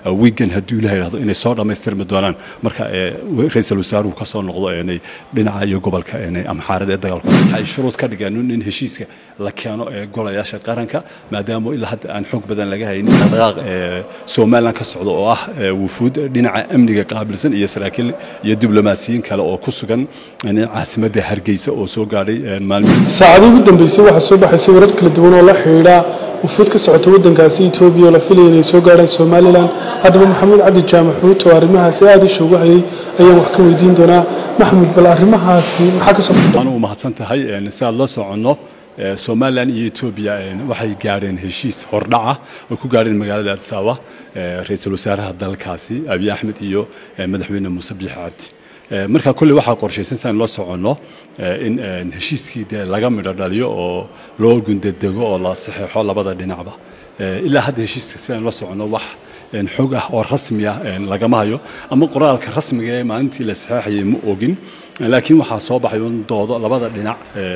wiigan hadduu ilaha yidhahdo inay soo dhammaystirmi doonaan marka ra-iisul wasaaruhu ka soo noqdo inay dhinaca iyo gobolka amxaarada ee dagaalku waxay shuruud ka dhigeen in heshiiska la keeno ee golayaasha qaranka maadaama ilaa hadda aan xoog badan laga haynin dhaqdhaqaaq somalilan ka socda oo ah wufuud dhinaca amniga qaabilsan iyo saraakiil iyo diblomaasiyiin kale oo ku sugan caasimadda hargeysa oo soo gaadhay maalmihi saacadii ugu dambeysay waxaa soo baxaysay warar kala duwan oo la xidhiidha wufuud ka socota waddankaasi etoobiya oo la filaya inay soo gaadhaan somalilan haddaba maxamuud cabdi jaamac xuut oo arrimahaasi aada isha uga hayay ayaan wax ka weydiin doonaa maxamuud bal arrimahaasi maxaa ka soo anugu mahadsan tahay si aad la soconno somalilan iyo etoobiya waxay gaadheen heshiis hordhaca oo ku gaadheen magaalada adisaba ra-iisul wasaaraha dalkaasi abiy axmed iyo madaxweyne muuse biix cabdi marka kolley waxaa qorshaysan si aan la soconno in heshiiskii dee laga midho dhaliyo oo loo gundadego oo la saxeexo labada dhinacba ilaa hadda heshiiska si aan la soconno wax xog ah oo rasmi ah lagama hayo ama qoraalka rasmiga ee maalintii la saxeexayay ma ogin laakiin waxaa soo baxay un doodo labada dhinac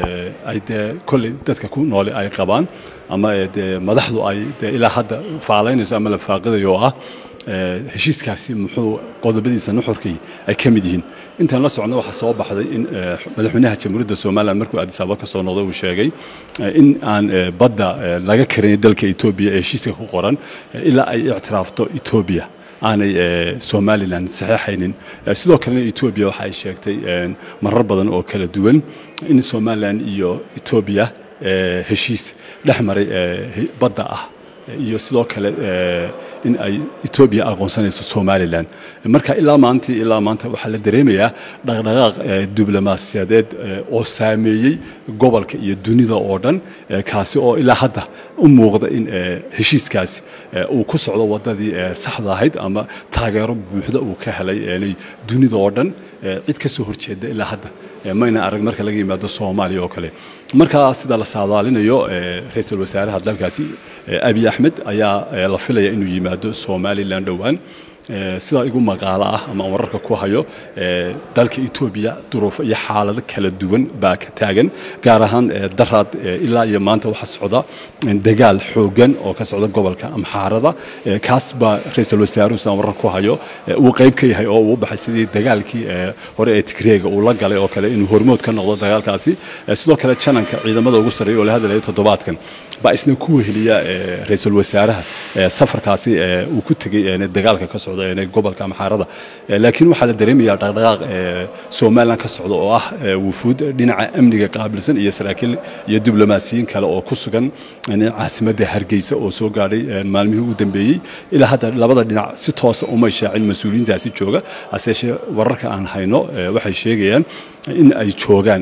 ay dee kolley dadka ku noole ay qabaan ama dee madaxdu ay dee ilaa hadda faalaynayso ama la faaqidayo oo ah heshiiskaasi muxuu qodobadiisa nuxurkii ay ka mid yihiin intaan la socno waxaa soo baxday in madaxweynaha jamhuuriyadda somalilan markuu adisaba ka soo noqday uu sheegay in aan badda laga karin dalka etoobiya ee heshiiska ku qoran ilaa ay ictiraafto etoobiya aanay somalilan saxeexaynin sidoo kalena etoobiya waxa ay sheegtay marar badan oo kala duwan in somalilan iyo etoobiya heshiis dhex maray badda ah iyo sidoo kale in ay etoobiya aqoonsanayso somalilan marka ilaa maantii ilaa maanta waxaa la dareemayaa dhaqdhaqaaq diblomaasiyadeed oo saameeyey gobolka iyo dunida oo dhan kaasi oo ilaa hadda u muuqda in heshiiskaasi uu ku socdo wadadii saxda ahayd ama taageero buuxda uu ka helay dunida oo dhan cid ka soo horjeeda ilaa hadda mayna arag marka laga yimaado soomaaliya oo kale markaa sida la saadaalinayo ra-iisul wasaaraha dalkaasi abiy axmed ayaa la filaya inuu yimaado somalilan dhowaan sidaa igu maqaalo ah ama wararka ku hayo dalka etoobiya duruufo iyo xaalado kala duwan baa ka taagan gaar ahaan daraad ilaa iyo maanta waxaa socda dagaal xoogan oo ka socda gobolka amxaarada kaas baa ra-iisul wasaaruhu sidaan warar ku hayo uu qayb ka yahay oo uu baxay sidii dagaalkii hore ee tigreega uu la galay oo kale inuu hormood ka noqdo dagaalkaasi sidoo kale jananka ciidamada ugu sarreeya oo la hadlaya toddobaadkan baa isna ku weheliya ra-iisul wasaaraha safarkaasi uu ku tegey dagaalka ka socda gobolka amxaarada laakiin waxaa la dareemayaa dhaqdhaqaaq somalilan ka socda oo ah wufuud dhinaca amniga qaabilsan iyo saraakiil iyo diblomaasiyiin kale oo ku sugan caasimadda hargeysa oo soo gaadhay maalmihii ugu dambeeyey ilaa hadda labada dhinac si toosa uma shaacin mas-uuliyiintaasi jooga haseeshee wararka aan hayno waxay sheegayaan in ay joogaan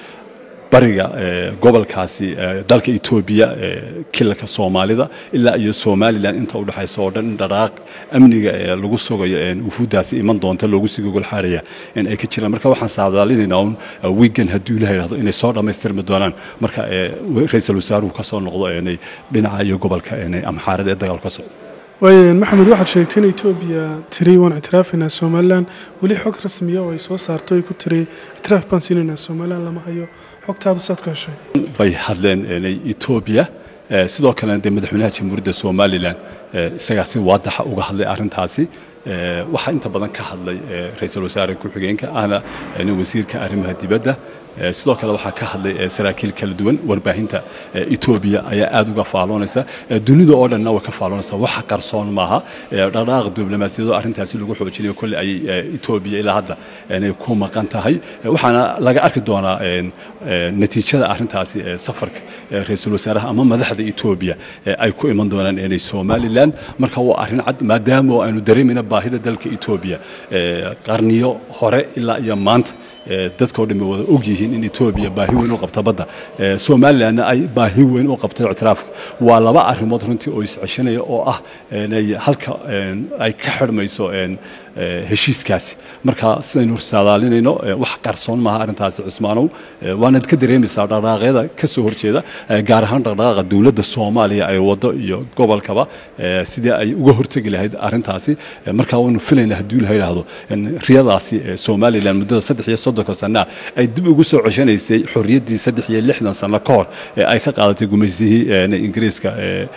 bariga gobolkaasi dalka etoobiya kilalka soomaalida ilaa iyo somalilan inta u dhexaysa oo dhan in dhaqaaq amniga lagu sugayo wufuuddaasi iman doonta loogu sii gogol xaaraya ay ka jiraan marka waxaan saadaalinaynaa un wiigan hadduu ilaha yidhahdo inay soo dhammaystirmi doonaan marka ra-iisul wasaaruhu ka soo noqdo dhinaca iyo gobolka amxaarada ee dagaalku ka socda waayaen maxamed waxaad sheegtay in etoobiya tiri waan ictiraafaynaa somalilan weli xog rasmiya oo ay soo saarto ay ku tiri ictiraaf baan siinaynaa somalilan lama hayo xogtaadu saad ku heshay bay hadleen etoobiya sidoo kalena dee madaxweynaha jamhuuriyadda somalilan isagaa si waadaxa uga hadlay arrintaasi waxaa inta badan ka hadlay ra-iisul wasaare ku-xigeenka ahna wasiirka arrimaha dibadda sidoo kale waxaa ka hadlay saraakiil kala duwan warbaahinta etoobiya ayaa aada uga faaloonaysa dunida oo dhanna way ka faaloonaysa waxa qarsoon maaha dhaqdhaqaaq diblomaasiyado arrintaasi lagu xoojinayo kolle ayay etoobiya ilaa hadda inay ku maqan tahay waxaana laga arki doonaa natiijada arrintaasi safarka ra-iisul wasaaraha ama madaxda etoobiya ay ku iman doonaan inay somalilan marka waa arrin cad maadaama aynu dareemayna baahida dalka etoobiya qarniyo hore ilaa iyo maanta dadkao dhan wada og yihiin in etoobiya baahi weyn u qabta badda somalilanna ay baahi weyn u qabtay ictiraafka waa laba arrimood runtii oo isceshanaya oo ah halka ay ka xidhmayso heshiiskaasi marka sidaynu saadaalinayno wax qarsoon maaha arrintaasi cismaanow waanaad ka dareemaysaa dhaqdhaqaaqyada ka soo horjeeda gaar ahaan dhaqdhaqaaqa dowladda soomaaliya ay wado iyo gobolkaba sidii ay uga hortegi lahayd arrintaasi marka waanu filayna haddii la yidhaahdo riyadaasi somalilan muddada saddex iyo soddonka sanaa ay dib ugu soo ceshanaysay xorriyaddii saddex iyo lixdan sano ka hor ee ay ka qaadatay gumaysihii ingiriiska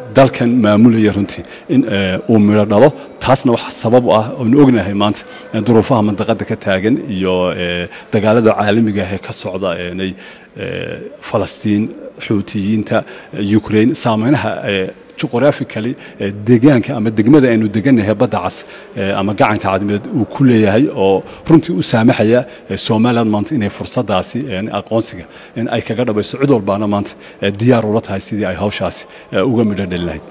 dalkan maamulaya runtii in uu midho dhalo taasna waxa sabab u ah oonu ognahay maanta duruufaha mandaqada ka taagan iyo dagaalada caalamiga ah ee ka socda nay falastiin xuutiyiinta ukraine saameynaha juqrafically deegaanka ama degmada aynu degannahay badda cas ama gacanka cadmeed uu ku leeyahay oo runtii u saamaxaya somaliland maanta inay fursadaasi aqoonsiga in ay kaga dhabayso cid walbaana maanta diyaar ula tahay sidii ay hawshaasi uga midho dhali lahayd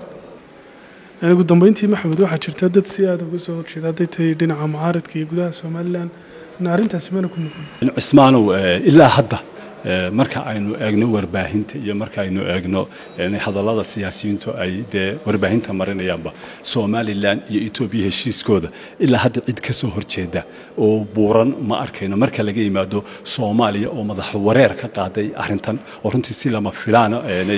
ugu dambeyntii maxamed waxaa jirta dad si aada uga soo horjeeda hadday tahay dhinaca mucaaradka iyo gudaha somalilan arrintaasi mana ku muuqan cismaanow ilaa hadda marka aynu eegno warbaahinta iyo marka aynu eegno hadallada siyaasiyiintu ay dee warbaahinta marinayaanba somalilan iyo etoobiya heshiiskooda ilaa hadda cid ka soo horjeeda oo buuran ma arkayno marka laga yimaado soomaaliya oo madax wareer ka qaaday arrintan oo runtii si lama filaana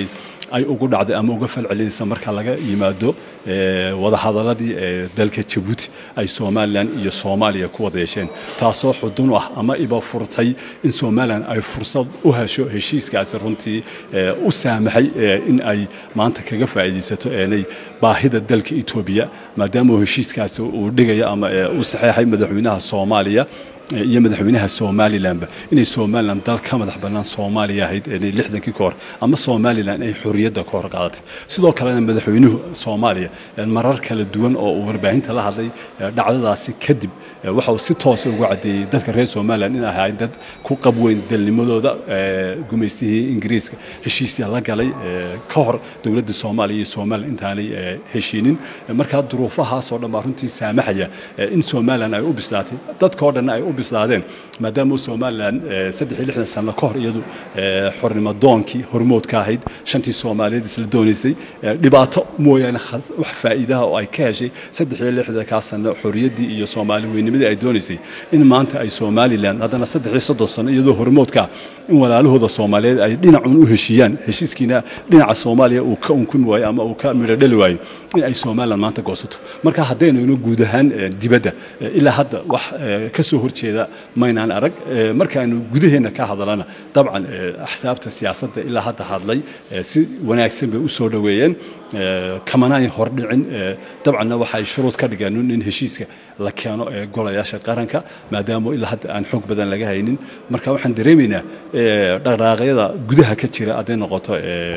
ay ugu dhacday ama uga falcelinaysa marka laga yimaado wadahadaladii dalka jabuuti ay somalilan iyo soomaaliya ku wada yeesheen taasoo xudun ah ama iba furtay in somalilan ay fursad u hesho heshiiskaasi runtii u saamaxay in ay maanta kaga faa'iidaysato eenay baahida dalka etoobiya maadaama heshiiskaasi uu dhigaya ama uu saxeexay madaxweynaha soomaaliya iyo madaxweynaha somalilanba inay somalilan dal ka madax bannaan soomaaliya ahayd lixdankii ka hor ama somalilan ay xorriyadda ka hor qaadatay sidoo kalena madaxweynuhu soomaaliya marar kala duwan oo uu warbaahinta la hadlay dhacdadaasi kadib waxa uu si toosa ugu caddeeyey dadka reer somalilan in ahayn dad ku qabweyn dalnimadooda gumaystihii ingiriiska heshiisya la galay ka hor dowladda soomaaliya iyo somalilan intaanay heshiinin markaa duruufahaasoo dhan baa runtii saamaxaya in somalilan ay u bislaatay dadkao dhanna ay u bislaadeen maadaama somalilan saddex iyo lixdan sano ka hor iyadu xornimo doonkii hormoodka ahayd shantii soomaaliyeed isla doonaysay dhibaato mooyaane wax faa'iidaha oo ay ka heshay saddex iyo lixdankaa sano xorriyaddii iyo soomaali weynimadii ay doonaysay in maanta ay somalilan haddana saddex iyo soddon sano iyadoo hormoodka in walaalahooda soomaaliyeed ay dhinacun u heshiiyaan heshiiskiina dhinaca soomaaliya uu ka unkun waayo ama uu ka midho dhali waayo in ay somalilan maanta goosato marka haddaynu guud ahaan dibadda ilaa hadda wax ka soo horjeeda maynaan arag markaaynu gudaheenna ka hadalana dabcan axsaabta siyaasadda ilaa hadda hadlay si wanaagsan bay u soo dhoweeyeen kamanay hordhicin dabcanna waxay shuruud ka dhigeen in heshiiska la keeno ee golayaasha qaranka maadaama ilaa hadda aan xoog badan laga haynin marka waxaan dareemaynaa dhaqdhaaqyada gudaha ka jira hadday noqoto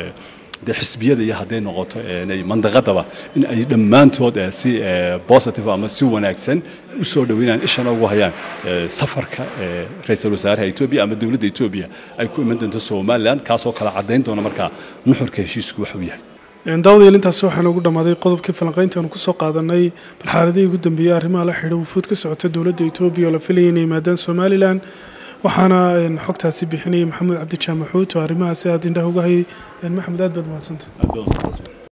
de xisbiyada iyo hadday noqoto mandaqadaba in ay dhammaantood si positive ama si wanaagsan u soo dhoweynayaan ishana ugu hayaan safarka ra-iisul wasaaraha etoobiya ama dowladda etoobiya ay ku iman doonto somalilan kaasoo kala caddayn doona markaa nuxurka heshiisku waxuu yahay daawadayaal intaas waxaan ugu dhammaaday qodobkii falanqaynta aanu kusoo qaadanay bal xaaladihii ugu dambeeyey arrimaha la xidhiidha wufuud ka socota dowladda etoobiya oo la filayay inay yimaadaan somalilan waxaana xogtaasi bixinayay maxamuud cabdi jaamaxuut oo arrimahaasi aada indhaha uga hayay maxamed aad baad mahadsantay